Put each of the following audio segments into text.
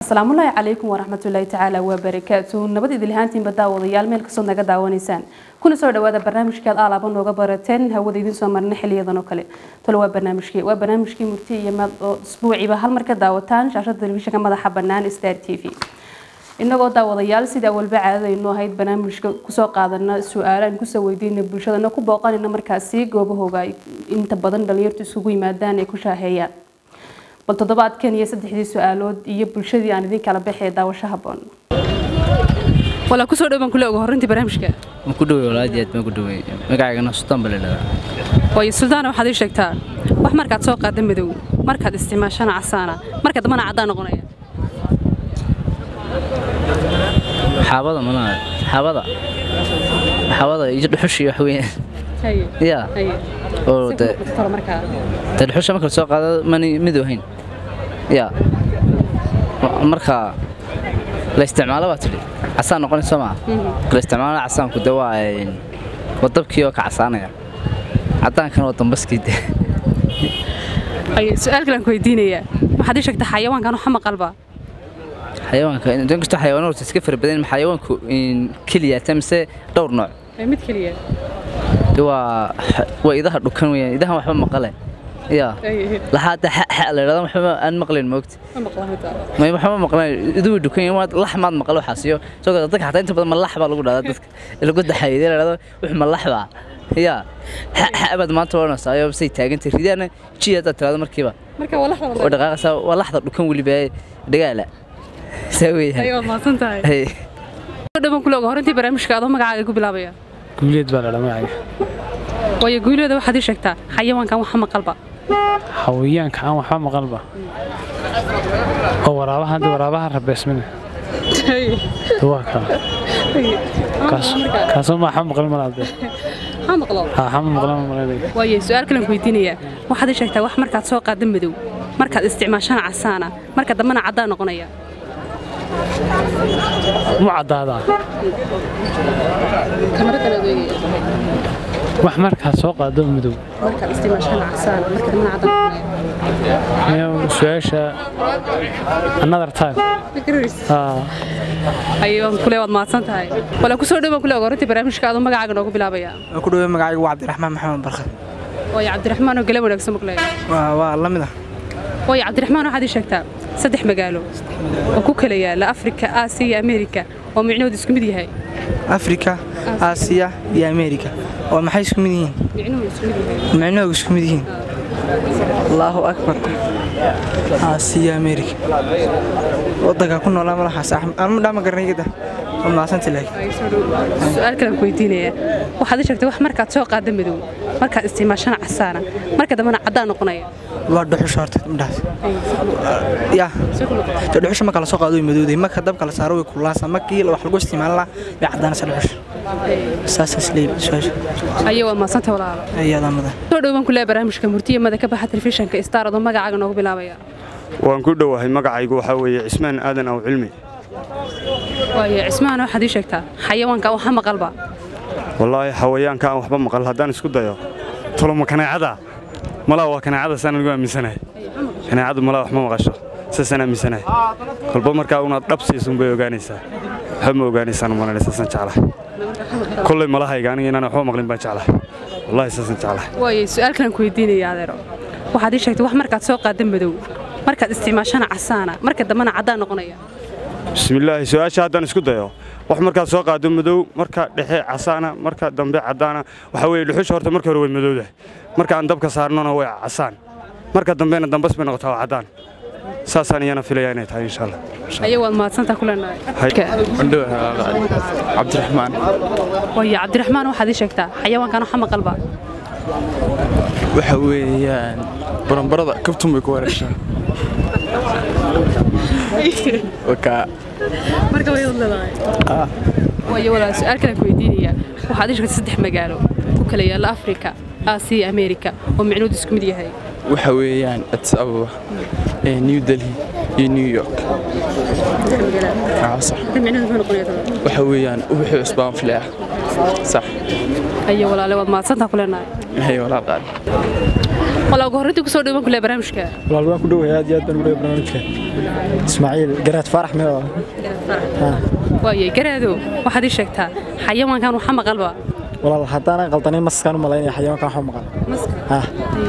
asalaamullaahi calaykum waraxmatullaahi tacaala wabarakaatu nabad idilhaantiinba daawadayaal meel kastoo naga daawanaysaan kuna soo dhawaada barnaamijkaad aalaaba nooga barateen hawada idiin soo marna xiliyadan oo kale talo waa barnaamijkii waa barnaamijkii murti iyo maad oo isbuuciiba hal mar ka daawataan shaashada telefishinka madaxa bannaan star t v inagoo daawadayaal sida walba caadadaynu ahayd barnaamijka kusoo qaadana su-aalo aan kusoo weydiina bulshadana ku booqanayna markaasi goobahooga ay inta badan dhalinyartu isugu yimaadaan ay ku shaaheeyaan bal toddobaadkan iyo saddexdii su-aalood iyo bulshadii aan idin kala baxee daawasho haboon walaa kusoo dhowbaan kule uga horreyntii barnaamijka ma ku dhawey walaadii aad baan ku dhawey magacaygana sultaan baa la dhahdaa waayo suldaana waxaad ii sheegtaa wax markaad soo qaada madow markaad isticmaashana casaana marka dambana caddaan noqonaya xaabada malaha xaabada xaabada iyo dhuxushi wax weeyaan ya oo de de dhuxusha marka la soo qaado mani midow hayn ya marka la isticmaalo baa tidhi casaan noqonaysa soo maa la isticmaalo casaanku de waa waa dabkii oo ka casaanaya caddaankana waa dambaskii de su-aal kale aan ku weydiinayaa waxaad ii sheegtaa xayawaankan waxa maqalba xayawaanka idan kastoo xayawaan horta iska fara badan xayawaanku keliyaata mise dhowr nooc mid keliya de waa waa idaha dhukan weeyaan idahan waxba maqale ya laxaada xa la yidhahda waxba aan maqlayn moogta may waxba maqlayn iduu dhukan yahay waad lax maad maqal waxaas iyo soo gada dadka xataa inta badan malax baa lagu dhahdaa dadka lagu daxayay la yidhahdo wux malax baa ya xa baad maanta odhanaysaa ayoo say taagantay ridaana ji haddaad tiraado markiiba oo dhaqaaqaysaa waa laxda dhukan weliba dhagaala saa weeyaan mahadsantahay dhaban kule uga horreyntii barnaamijka adoo magacaaga ku bilaabaya guuleed baa ladhaa magacayga waayo guuleeda waxaad ii sheegtaa xayawaankan waxa maqalba xawayaanka aan waxba maqalba oo waraabaha hadda waraabaha rabeesmina waa kaa kaasoo ma waxba maqal malaade xama maqlan malaynaya waayo su-aal kalen ku weydiinayaa waxaad ii sheegtaa wax markaad soo qaada madow markaad isticmaashana casaana marka dambena caddaan noqonaya mu caddaadaa wax markaad soo qaado madow su-aasha another time ayaan kule waad mahadsan tahay wala kusoo dhowaan kule horintii barnaamijka adoo magacaaga noogu bilaabaya waan ku dhawey magacaygu waa cabdiraxmaan maxamed barkad waayo cabdiraxmaan oo gale wanaagsan maqlay waa la mid ah waayo cabdiraxmaan waxaad ii sheegtaa saddex magaalo oo ku kala yaala afrika aasiya iyo ameerika oo micnahoodu isku mid yahay afrika aasiya iyo ameerika oo maxay isku mid yihiin micnahoodu isku mid yihiin allaahu akbar aasiya ameerika wadanka ku noolaa malaxaas anma dhaama garanayada waa maasanta laakiin su-aal kale aan ku weydiinayaa waxaad ii sheegtay wax markaad soo qaada madow markaad isticmaashana casaana marka dambena caddaan noqonaya waa dhuxusha horta midhaas ya de dhuxusha marka la soo qaado way madowday marka dabka la saaro way kululaansa markii wax lagu isticmaali lahaa way caddaanaysa dhuxusha saasaas leeyahay su-aasha ayo waa maasanta walaalo ayadaa mudan soo dhowaan ku leeyahay barnaamijka murtiya mada ka baxa telefishinka star adoo magacaaga noogu bilaabaya waan ku dhowahay magacaygu waxaa weeye cismaan aadan aw cilmi waayo cismahan waxaad ii sheegtaa xayawaanka waxa maqalba wallaahi xawayaanka aan waxba maqal haddaan isku dayo toloma kaneecada malaa waa kaneecada saan anigu aaminsanahay kaneecadu malaa wax ma maqasho saasaan aaminsanahay kolba markaa unaad dhab siisun bay ogaanaysaa waxba ma ogaanaysaan umalanay saasaan jeclahay kolley malahayga aniga inaan waxba maqlin baan jeclahay wallaahi saasaan jeclahay waayo su-aal kalan ku weydiinaya adeero waxaad ii sheegtay wax markaad soo qaada madow markaad isticmaashana casaana marka dambena caddaan noqonaya bismillaahi su-aasha haddaan isku dayo wax markaad soo qaado madow marka dhexe casaana marka dambe caddaana waxaa weeye dhuxusha horta marka hore way madowdahay marka aan dabka saarnona way casaan marka dambena dambas bay noqotaa waa caddaan saasaan iyana filaya inay tahay insha allah ayo waad mahadsantaa kuleenahay cabdiraxmaan waayo cabdiraxmaan waxaad ii sheegtaa xayawaankan waxa maqalba waxa weeyaan baranbarada kabtun bay ku wareeshaa marka way leedahay waayo walaa su-aal kale ku weydiinaya waxaad ii sheegtay saddex magaalo ku kala yaala afrika aasiya ameerika oo micnoodu isku mid yahay waxa weeyaan addis ababa new delhi iyo new york sax waxa weeyaan ubaxii cusbaan fileah sax ayo walaale waad mahadsantaa kuleenahay hay walaal qaali wala ugu horreyntii kusoo dhawaan kule barnaamijka walaal waan ku dhowahay aad iyo aad baan ugu dhowahay barnaamijka ismaaciil garaad faarax mee waayey garaadow waxaad ii sheegtaa xayawaankan waxa maqalba walaal haddaanan qaldanin maskaan u malaynaya xayawaankan waxu maqan ha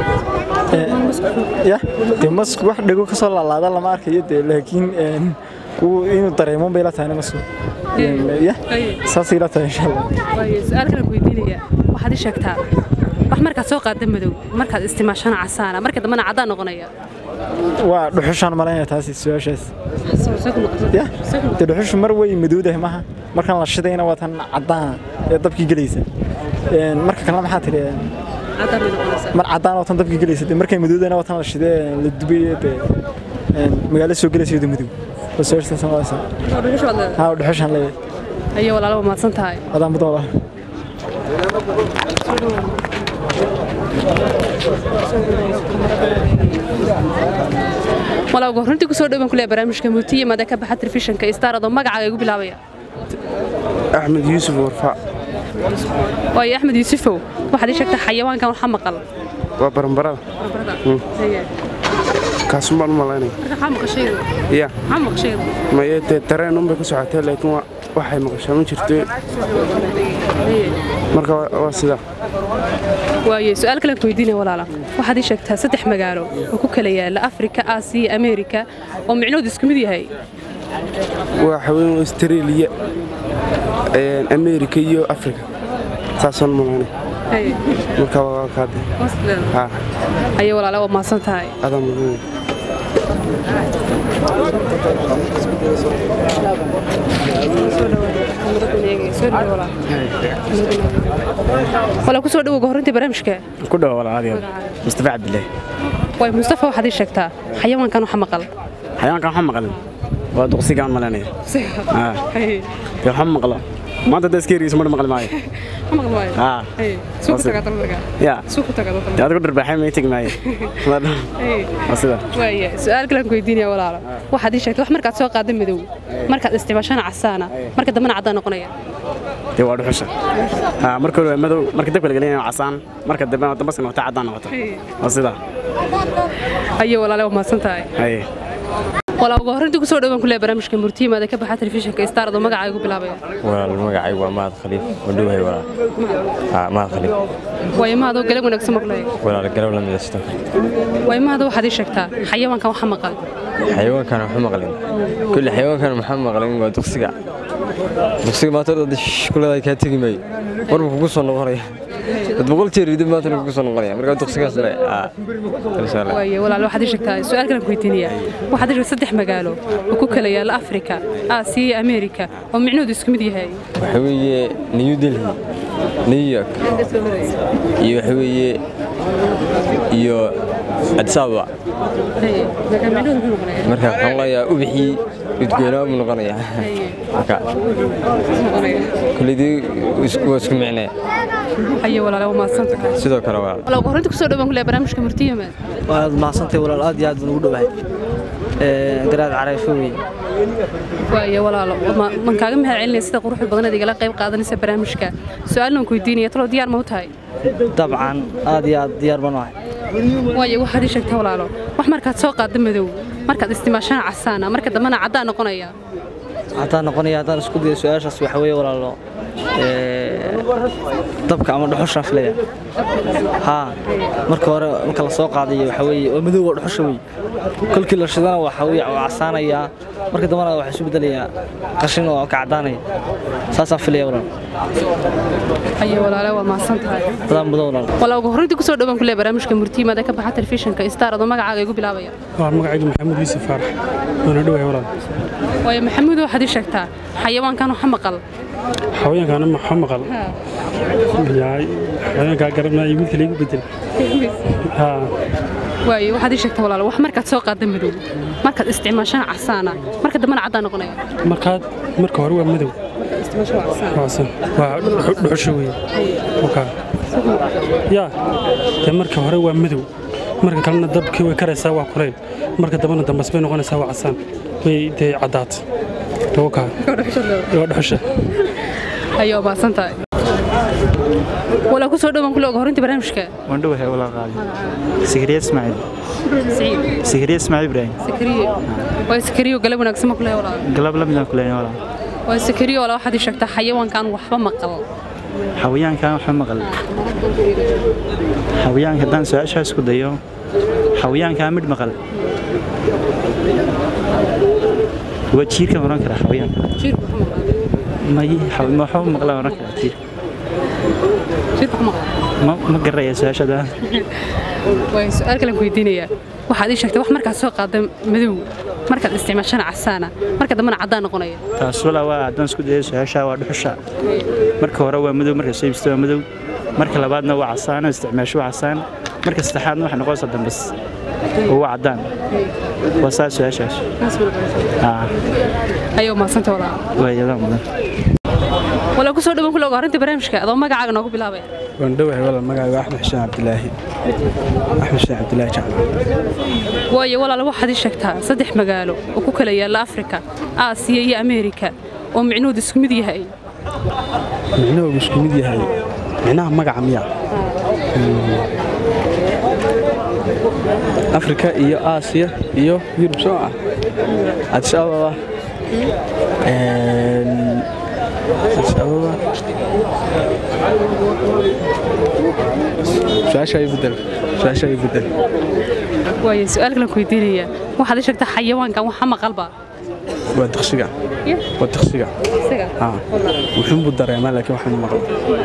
ya dee masku wax dhego ka soo laalaada lama arkayo dee laakiin inuu dareemo bay la tahayna masku ya saasay la tahay insha allah waayey su-aal kale ku weydiinaya waxaad ii sheegtaa wax markaad soo qaada madow markaad istimaashana casaana marka dambena caddaan noqonaya waa dhuxushaan malaynaya taasi su-aashaas ya dee dhuxushu mar way madowdahay maaha markaan la shidayna waa tan caddaana ee dabkii gelaysa marka kalena maxaa tidhi mar caddaan oo tan dabkii gelaysa dee markay madowdayna waa tan la shidee la dubay dee magaalo soo gelaysa iyadoo madow waa su-aashaas malaysa ha dhuxushaan leeyahay ayo walaalo waa mahadsan tahay adaan mudan walaal walaa ugu horreyntii kusoo dhawaan kule barnaamijka mutiye mada ka baxa telefishinka star adoo magacaaga igu bilaabaya axmed yuusuf warfaac waayo axmed yuusufow waxaad ii sheegtaa xayawaankan waxa maqal waa baranbarada kaasun baan u malaynaya maxaa maqashaydu ya maxaa maqashaydu maye dee tareen unbay ku socotee laakiin wa- waxay maqashaa ma jirto marka waa waa sidaa waaye su-aal kale ku weydiinaya walaala waxaad ii sheegtaa saddex magaalo oo ku kala yaala afrika aasiya ameerika oo micnahoodu isku mid yahay waa haween australia ameerika iyo afrika saasaan u malaynaya marka waa kaade ha ayo walaala waa mahadsan tahay adaa mudan wala kusoo dhawoga horrintii barnaamijka ku dhow walaal mustafa cabdilaahi waay mustafa waxaad ii sheegtaa xayawaankan waxa maqal xayawaankan waxaa maqlan waa duqsigaan malaynaya dee waxa maqlo maanta da iska yarigiisa mar maqli maayo haa ya dee adigu dharbaaxay may tegi maayo waa sida waaya su-aal kale aan ku weydiinaya walaalo waxaad ii sheegtay wax markaad soo qaada madow markaad isticmaashana casaana marka dambena caddaan noqonaya dee waa dhuxusha haa marka hore waa madow marka dabka la gelinaya waa casaan marka dambe dambaska noqota caddaan noqota waa sida ayo walaale waa mahadsan tahay haye walaa ugu horrintii kusoo dhawaan kule barnaamijka murtiimaada ka baxa telefishinka star adoo magacaaga igu bilaabaya walaal magacaygu waa mahad khaliif wadhowahay walaal haa mahad khaliif waayo mahadoo galag wanaagsan maqlay walaal garow la midaysto waayo mahada waxaad ii sheegtaa xayawaankan waxa maqal xayawaankan waxu maqlin kulli xayawaankan maxaa maqlin waa duqsiga duqsiga maanta dad kuleedahay kaa tegi maayo warba kugu soo noqonaya dad boqol jeer idin maanta kugu soo noqonaya marka duqsigaas le haa insha allah waayo walaal waxaad ii sheegtaa su-aal kale aan ku weydiinaya waxaad ii sheegtaa saddex magaalo oo ku kala yaala afrika aasiya iyo ameerika oo micnahoodu isku mid yahay waxa weeye new delhi new york iyo waxa weeye iyo addis ababa marka waxaan leeyahay ubixii udgoonaa buu noqonayaa marka kullidii waa isku micnee ayo walaale waa mahadsan tahay sidoo kale waa walaa ugu horrintii kusoo dhawaan kule barnaamijka murtiimaad waad mahadsantay walaal aad iyo aad baan ugu dhowahay garaad carayfo wey waayo walaalo ma- man kaaga mahad celinaya sida quruxda badanaad igala qayb qaadanaysa barnaamijka su-aalna waan ku weydiinaya talow diyaar ma u tahay dabcan aad iyo aad diyaar baan u ahay waayo waxaad ii sheegtaa walaalo wax markaad soo qaadda madow markaad isticmaashana casaana marka dambena caddaan noqonaya haddaan noqonaya haddaan isku dayo su-aashaas waxa weeye walaalo dabka ama dhuxushaan filaya haa marka hore marka la soo qaadayo waxa weeye waa madow waa dhuxusha wey kolkii la shidana waxa weeye waa casaanayaa marka dambena waxaa isu bedelayaa qashin oo ka caddaanaya saasaan filaya walaal ayo walaale waa mahadsan tahay adaan mudan walaal walaa ugu horrintii kusoo dhawaan kule barnaamijka murtiimaada ka baxa telefishinka star adoo magacaaga igu bilaabaya waa magacaygu maxamed yuusuf faarax waana dhowahay walaal waayo maxamuud waxaad ii sheegtaa xayawaankan waxa maqal xawayaankaana maxa maqal yaay xawayaankaa garanaya mid kale igu bedel haa waayo waxaad ii sheegtaa walaalo wax markaad soo qaadda madow markaad isticmaashana casaana marka dambena caddaan noqonaya markaad marka hore waa madow waasan waa dhuxu- dhuxusha wey okaa yaa dee marka hore waa madow marka kalena dabkii way karaysaa waa kulayl marka dambena dambas bay noqonaysaa waa casaan way dee caddaat okaa waa dhuxusha ayo waa mahadsan tahay walaa ku soo dhowaan kule oga horinta barnaamijka waan dhowahay walaa qaali sikriya ismaaciil siciid sikriya ismaaciil ibraahim sakariye waa sakariyo galab wanaagsan ma kule walaa galab la midaan kuleeyahay walaa waa sakariyo walaa waxaad ii sheegtaa xayawaankan waxba maqal xawayaankan waxa maqal xawayaanka haddaan su-aashaas ku dayo xawayaankaa midh maqal waa jiirka oran kara xawayaanka jiirku waxba maqal may xaw- ma waxba maqla oran kara jiirka jiirku waxba maqal ma ma garaya su-aashada waa su-aal kale ku weydiinayaa waxaad ii sheegtay wax markaad soo qaada madow markaad isticmaashana casaana marka dambena caddaan noqonaya taas walaa waa haddaan isku dayo su-aashaa waa dhuxusha marka hore waa madow marka soo ibsta waa madow marka labaadna waa casaan oo isticmaasho waa casaan marka saddexaadna waxay noqonaysaa dambas oo waa caddaan waa saa su-aashaas aa ayuu mahadsanta walaa waa iyadaan mudan walaa ku soo dhowaan kule oga horinta barnaamijka adoo magacaaga noogu bilaabaya waan dhowahay walaal magacayga axmed xuseen cabdilaahi axmed xuseen cabdilaahi jacla waayo walaal waxaad ii sheegtaa saddex magaalo oo ku kala yaalla afrika aasiya iyo ameerika oo micnuhoodu isku mid yahay micnahoogu isku mid yahay micnaha magaca miya afrika iyo aasiya iyo yurub soo ah adis ababa Een, adis ababa su-aasha ay bedel su-aasha ay bedel waayo su-aal kale ku weydiinayaa waxaad ii sheegtaa xayawaankan waxa maqalba waa diqsiga waa diqsiga Ah. wuxuunbuu dareemaa laakiin waxaan maqla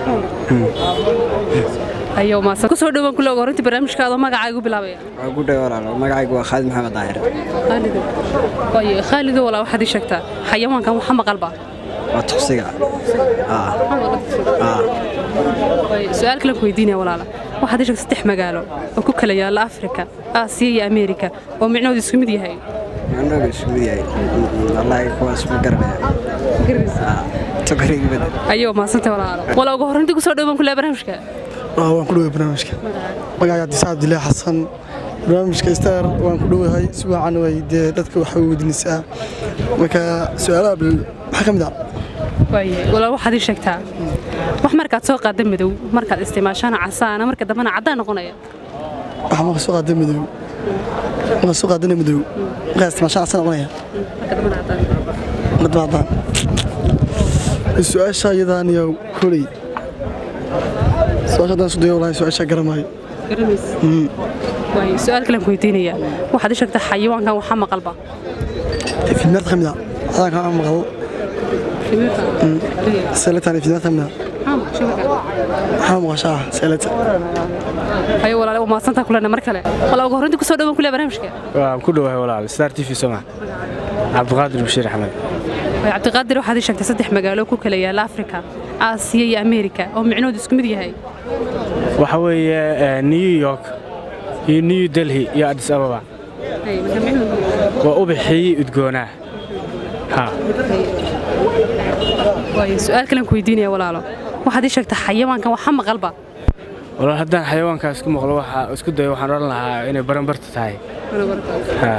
ayuu maadsan ku soo dhowaan kule oga horinta barnaamijka adoo magacaaga u bilaabaya waa ku dhaw walaalo magacaygu waa khaalid maxamed daahir khaalido waayo khaalido walaa waxaad ii sheegtaa xayawaankan waxa maqalba waa tuqsiga Ah. Ah. waayo su-aal kale ku weydiinaya walaala waxaad ii sheegtaa saddex magaalo oo ku kala yaalla afrika aasiya iyo ameerika oo micnahoodu isku mid yahay macnooga isku mid yahay wallaahi kuwaas ma garanaya Ah. tokariga bedel ayuu maadsantay walaalo walaa uga horintii ku soo dhowaan kule barnaamijka waan ku dhoway barnaamijka magacayga cabdisaad abdilaahi xasan barnaamijka star waan ku dhowahay si wacan way dee dadka waxay weydiinaysaa marka su-aalaha bil maxaa ka mid ah waaye walaa waxaad ii sheegtaa wax markaad soo qaada madow markaad isticmaashana casaana marka dambena caddaan noqonaya waxa marka soo qaada madow marka soo qaadana madow markaa isticmaashaan asan noqonaya marka dambena caddaan marka daba haddaan su-aasha iyadaan iyo koley su-aasha haddaan isku dayo walahi su-aasha garamaayo garamaysa Mm. waaye su-aal kalen ku weydiinayaa waxaad ii sheegtaa xayawaankan waxa maqalba filmeed ka mid ah adaanka aan maqlo seletan filmeed ka mid ah maxaa maqashaa seleta ayo walaale waa maadsantaa kulena mar kale walaa uga horintii ku soo dhowaan kule barnaamijka waan ku dhowahay walaal star t v soma cabdiqaadir bashiir axmed waaye cabdiqaadir waxaad ii sheegtay saddex magaalo ku kala yaalla afrika aasiya iyo ameerika oo micnahoodu isku mid yahay waxa weeye eh, new york iyo new delhi iyo addis ababa waa ubaxii udgoonaa ha waaye su-aal kalen ku weydiinaya walaalo waxaad ii sheegtaa xayawaankan waxa maqalba walaal haddaan xayawaankaa isku maqlo waxaa isku dayo waxaan odhan lahaa inay baranbarta tahay Ha.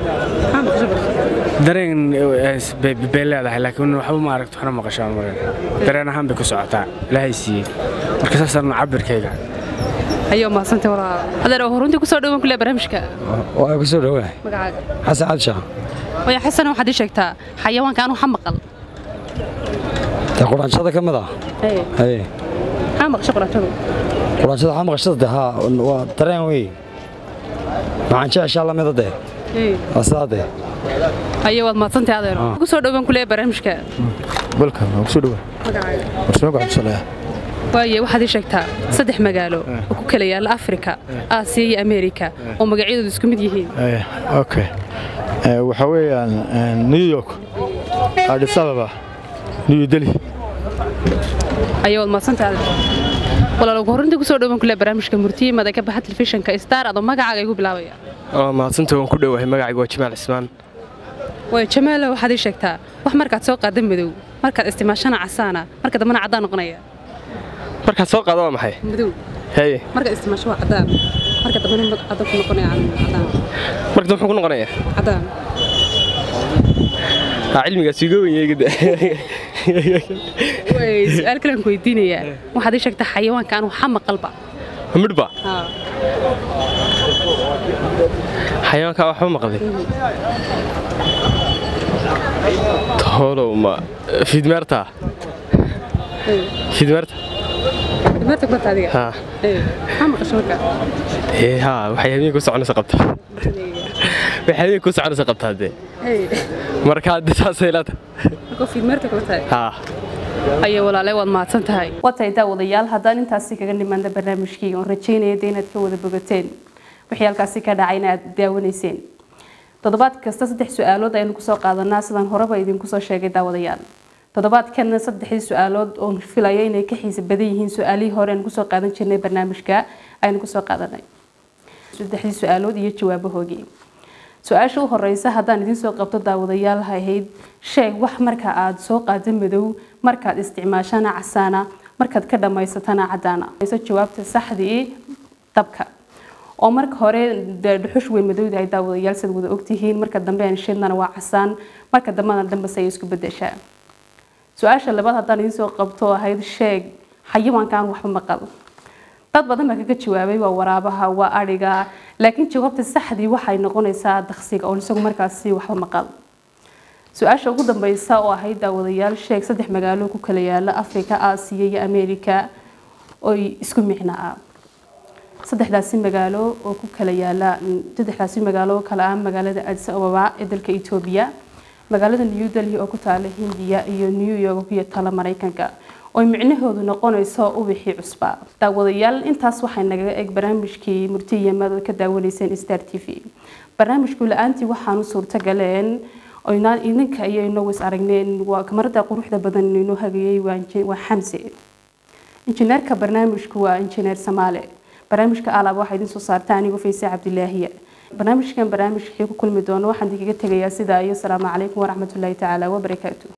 dareen eh, is- bay bay leedahay laakiin waxba ma aragto waxna maqashaan maran dareen ahaan bay ku socotaa ilaahay siiyey marka saasaan cabirkayga ayuu maadsantay walaalo adeer oo horintii ku soo dhowaan kule barnaamijka waa ku soo dhawahay magacaaga xasan cabsha waaye xasan waxaad ii sheegtaa xayawaankan waxa maqal ta quraanshada ka mid ah Hey, haye maxaa maqashay quraanshadu quraanshada waxaa maqashada de haa waa dareen wey maxaan jeceshaa lamida de Hey, waa sidaa de ayuu waad maadsantay adeer Ah. ku soo dhowaan kule barnaamijka welcome waa kusoo dhawa magacaaga warsamaanku cabdisalaah waaye waxaad ii sheegtaa saddex magaalo oo ku kala yaalla afrika aasiya iyo ameerika oo magacyadoodu isku mid yihiin Eh, okay Eh, waxaa weeyaan eh, new york addis ababa new delhi ayuu waad maadsantay adeer walaal ugu horintii ku soo dhowaan kule barnaamijka murtiyimada ka baxa telefishinka star adoo magacaaga igu bilaabaya waa mahadsanta waan ku dhowahay magacayga waa jamaal cismaan waaye jamaalo waxaad ii sheegtaa wax markaad soo qaada madow markaad isticmaashana casaana marka dambena caddaan noqonaya markaad soo qaado waa maxay madow haye markaad isticmaasho waa caddaan marka dambena caddaan ku noqonaya caddaan marka muxuu ku noqonayaa caddaan ha cilmigaas iga weyn yeegida way su-aal kale aan ku weydiinayaa waxaad ii sheegtay xayawaanka aan waxa maqalba midhba xayawaanka waxba maqlay toolow ma fiidmeerta fiidmeerta dhibaata ku adiga haa maxaa maqasho marka ee haa waxay habeenka ku soconaysa qabtaa waxay habeenka ku soconaysa qabtaa dee marka hadda saasay ilata marka fiidmeerta kula tahay haa aye walaale waad mahadsan tahay watay daawadayaal haddaan intaasi kaga nimaanda barnaamijkii oon rajaynaya de inaad ka wada bogateen wixii halkaasi ka dhacayna aad daawanayseen toddobaad kasta saddex su-aalood ayaynu kusoo qaadanaa sidaan horeba idinku soo sheegay daawadayaal toddobaadkan saddexdii su-aalood oon filayo inay ka xiisa badan yihiin su-aalihii hore aynu kusoo qaadan jirnay barnaamijka aynu kusoo qaadanay saddexdii su-aalood iyo jawaabahoogii su-aasha u horeysa haddaan idiin soo qabto daawadayaal ahayd sheeg wax marka aad soo qaado madow markaad isticmaashana casaana markaad ka dhammaysatana cadaana jawaabta saxdii dabka oo marka hore dee dhuxush way madowdahay daawadayaal siad wada ogtihiin marka dambe aan shidnana waa casaan marka dambena dambase ay isku bedeshaa su-aasha labaad haddaan idiin soo qabto ahayd sheeg xayawaankaan waxba maqal dad badan baa kaga jawaabay waa waraabaha waa adhiga laakiin jawaabta saxdii waxay noqonaysaa daksiga oo isagu markaasi waxba maqal su-aasha ugu dambeysa oo ahayd daawadayaal sheeg saddex magaalo ku kala yaala afrika aasiya iyo ameerika oy isku micno ah saddexdaasi magaalo oo ku kala yaala saddexdaasi magaalo oo kala ah magaalada addis ababa ee dalka etoobiya magaalada new delhi oo ku taala hindiya iyo new york oo ku taala maraykanka oo micnahoodu noqonayso ubixii cusba daawadayaal intaas waxay nagaga eg barnaamijkii murtiyamad oo ka daawanayseen star t v barnaamijku la-aantii waxaanu suurtagaleen oynaan idinka iyo inoo is aragneen waa kamarada quruxda badan inoo hagayay waa xamse injineerka barnaamijku waa injineer samaale barnaamijka alaab waxaa idin soo saarta anigu fayse cabdilaahiya barnaamijkan barnaamijkii ku kulmi doono waxaan idinkaga tegayaa sidaa iyo asalaamu calaykum waraxmatullaahi tacaala wabarakaatu